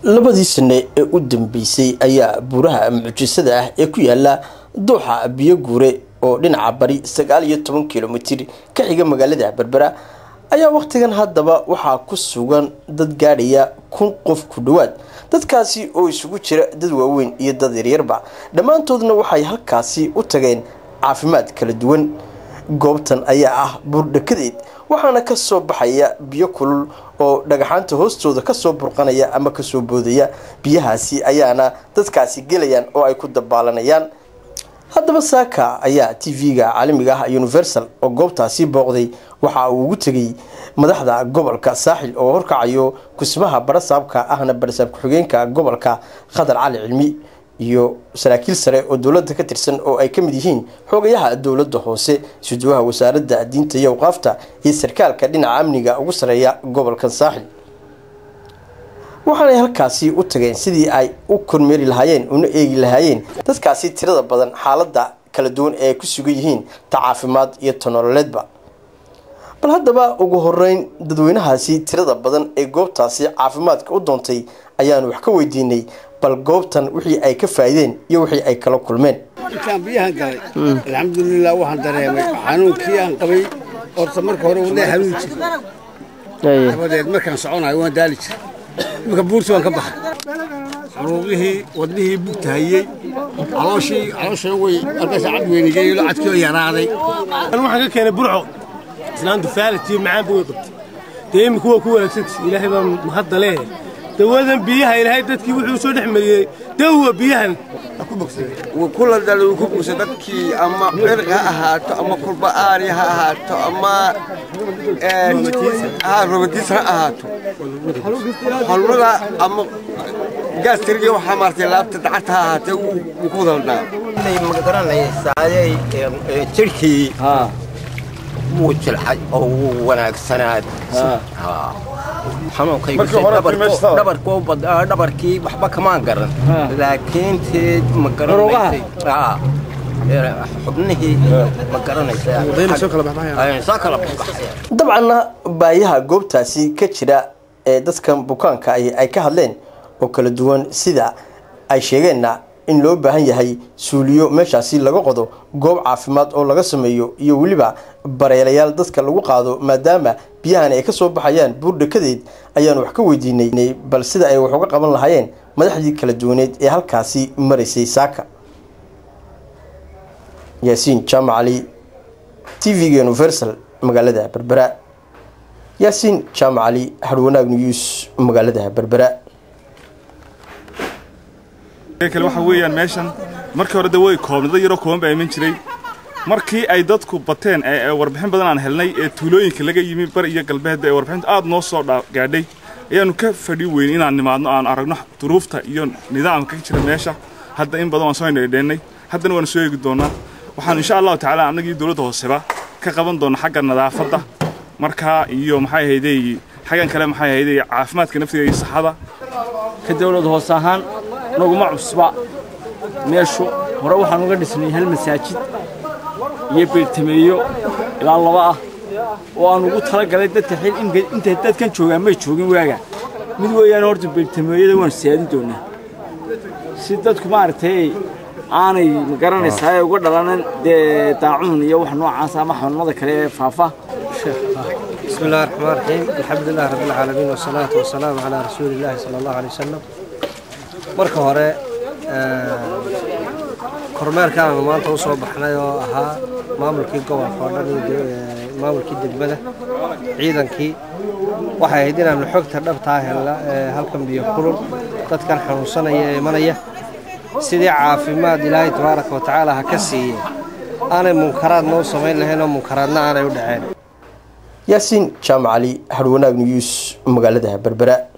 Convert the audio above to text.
labadii sane ee u dambeysay ayaa buuraha mucjisada ah ee ku yaala dooxa biyo guure oo dhinaca bari sagaal iyo toban kilomitir ka xiga magaalada berbera ayaa wakhtigan haddaba waxaa ku sugan dad gaadhaya kun qof ku dhowaad dadkaasi oo isugu jira dad waaweyn iyo dad yaryarba dhammaantoodna waxay halkaasi u tageen caafimaad kala duwan goobtan ayaa ah buurdhakadeed waxaana kasoo baxaya biyo kulul oo dhagaxaanta hoostooda kasoo burqanaya ama kasoo boodaya biyahaasi ayaana dadkaasi gelayaan oo ay ku dabaalanayaan haddaba saaka ayaa t v-ga caalamiga ah universal oo goobtaasi booqday waxa uu ugu tegay madaxda gobolka saaxil oo horkacayo kusmaha barasaabka ahna barasaab ku-xigeenka gobolka khadar cali cilmi iyo saraakiil sare oo dowladda ka tirsan oo ay ka mid yihiin xoogayaha dowladda hoose suduwaha wasaaradda diinta iyo awqaafta iyo sarkaalka dhinaca amniga ugu sareeya gobolkan saaxil waxaanay halkaasi u tageen sidii ay u kormeeri lahaayeen una eegi lahaayeen dadkaasi tirada badan xaaladda kala duwan ee ay ku sugan yihiin ta caafimaad iyo ta nololeedba bal haddaba ugu horeyn dadweynahaasi tirada badan ee goobtaasi caafimaadka u doontay ayaanu wax ka weydiinay bal goobtan wixii ay ka faa'iideen iyo wixii ay kala kulmeen intaan biyahan galay alxamdulilah waxaan dareemay xanuunkii aan qabay horta marka hore wadnaha hanuun jir dabadeed markaan soconayo waan daali jir iminka buurti waan ka baxay xanuuqihii wadnihii bugtahayey calooshii calooshana way halkaas cad weynigey cadkii oo yaraaday waxaan ka keenay burco islaantu faalat iyo macaanba way qabtay dee imika waa ku wanaagsanta ilaahay baa mahadda leeyahay dawadan biyaha ilaahay dadkii wuxuu soo dhex mariyey dawa biyahan kula dhalay uu ku buusa dadkii ama cirq ha ahaato ama kulba'aari ha ahaato ama romatiis ha ahaato xolmada ama gaastirigi waxaa maartay laabta dacadta ha ahaatee wuu ku wadaldhaa magaranaysaayey jirhkii wuu jilcay oo wuu wanaagsanaaday xanuunkaydabarkii waxba kamaan garan laakiin teed ma garanaysay xubnihii ma garanaysaa kala baxbaxaya dabcanna baayaha goobtaasi ka jira ee dadkan bukaanka ahi ay ka hadleen oo kala duwan sida ay sheegeenna in loo baahan yahay suuliyo meeshaasi laga qodo goob caafimaad oo laga sameeyo iyo weliba bareelayaal dadka lagu qaado maadaama biyahani ay kasoo baxayaan buurdhakadeed ayaanu wax ka weydiinay bal sida ay wax uga qaban lahaayeen madaxdii kala duwaneed ee halkaasi maraysay saaka yaasiin jaamac cali t v-ga universal magaalada berbera yaasiin jaamac cali harwanaag news magaalada berbera kale waxa weeyaan meeshan markii hore de way koobnada yaroo kooban baa iman jiray markii ay dadku bateen ee warbixin badan aan helnay ee tuulooyinka laga yimi bari iyo galbeedba ee warbixinta aad noo soo gaadhay ayaanu ka fadhi weyn inaan nimaadno aan aragno duruufta iyo nidaamka ka jira meesha hadda in badan waan soo indheedheennay haddana waanu soo eegi doonaa waxaanu insha allahu tacaala annagii dowladda hooseba ka qaban doona xagga nadaafadda markaa iyo maxay ahaydey xaggan kale maxay ahaydey caafimaadka naftiga iyo saxada ka dowlad hoos ahaan naguma cusba meeshu hore waxaan uga dhisnay hal masaajid iyo beertameeyo ilaa laba ah oo aan ugu talagalay dadka xil intay dadkan joogaan may joogin waaga mid weeyaan horta beertameeyada waan siyaadin doonaa si dadku maaragtay aanay magaranaysaa uga dhalanan dee daacuun iyo wax noocaas ama xanuunada kale ee faafa بسم الله الرحمن الرحيم الحمد لله رب العالمين والصلاة والسلام على رسول الله صلى الله عليه وسلم marka hore kormeerkaanu maanta u soo baxnay oo ahaa maamulkii gobolka oo dhan iyo maamulkii degmada ciidankii waxay ahayd inaanu xogta dhabtaa helna halkan biyo kulul dadkan xanuunsanaya ee imanaya sidii caafimaad ilaahay tabaaraka wa tacaala ha ka siiye aanay munkaraad noo samayn lahayn oo munkaraadna aanay u dhaceen yaasiin jaamac cali harwanaag news magaalada berbera